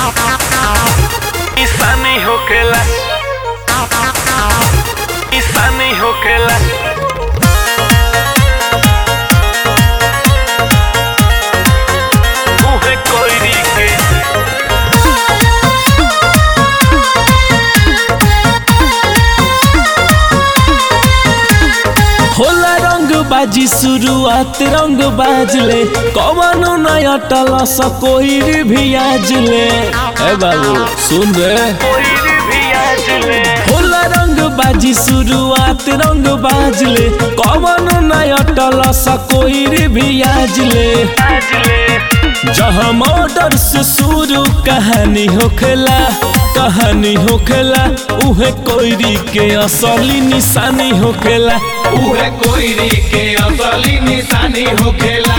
ईसानी होखेला ईसानी होखेला उहे कोयरी के होला रंग बाजी शुरुआत रंग बाजले कवनो नया टलस कोई भी आजले ए बाबू सुन रे कोयरी भी आज ले होला रंग बाजी शुरुआत रंग बाजले कवनो नया टलस कोई भी आजले आज ले जहाँ मर्डर से शुरू कहानी होखेला कहानी होखेला उहे कोयरी के असली निशानी होखेला उहे कोयरी के असली निशानी होखेला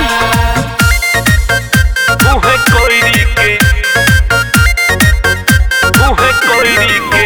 उहे कोयरी के उहे कोयरी के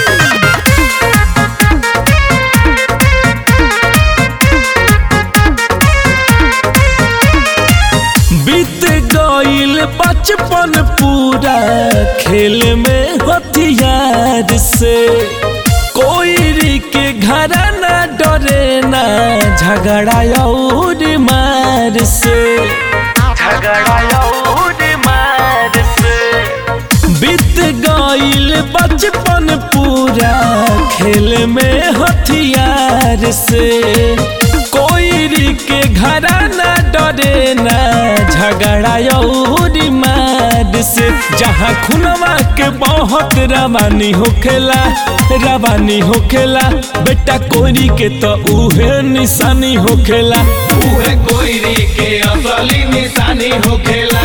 बीत गईल बचपन पूरा खेल में हथियार से कोई के घर ना डरे ना झगड़ा और मार से झगड़ा और मार से बीत गईल बचपन पूरा खेल में हथियार से कोई के घर ना डरे ना झगड़ा और मार से जहाँ खुनवा के बहुत रवानी होखेला रवानी होखेला बेटा कोरी के तो उहे निशानी होखेला उहे कोयरी के असली निशानी होखेला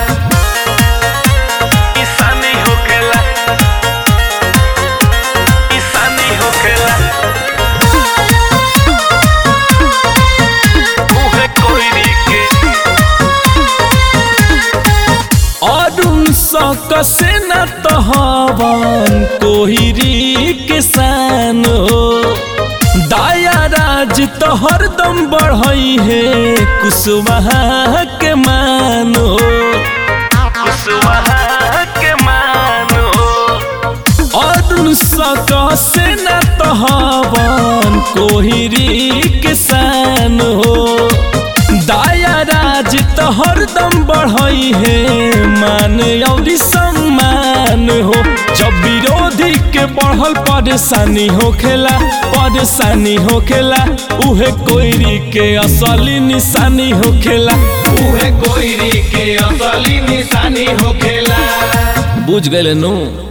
ईसानी होखेला ईसानी होखेला उहे कोयरी के अरुण सक से न तहवन कोहिरी किसान हो दाया राज तो हरदम बढ़ई है कुशवाहा के मानो कुशवाहा के मानो अरुण सक से न तहवन कोहिरी किसान हो दाया राज तो हरदम बढ़ई है मान और सम्मान हो जब विरोधी के बढ़ल परेशानी होखेला परेशानी होखेला उहे कोयरी के असली निशानी होखेला उहे कोयरी के असली निशानी होखेला बुझ गए नु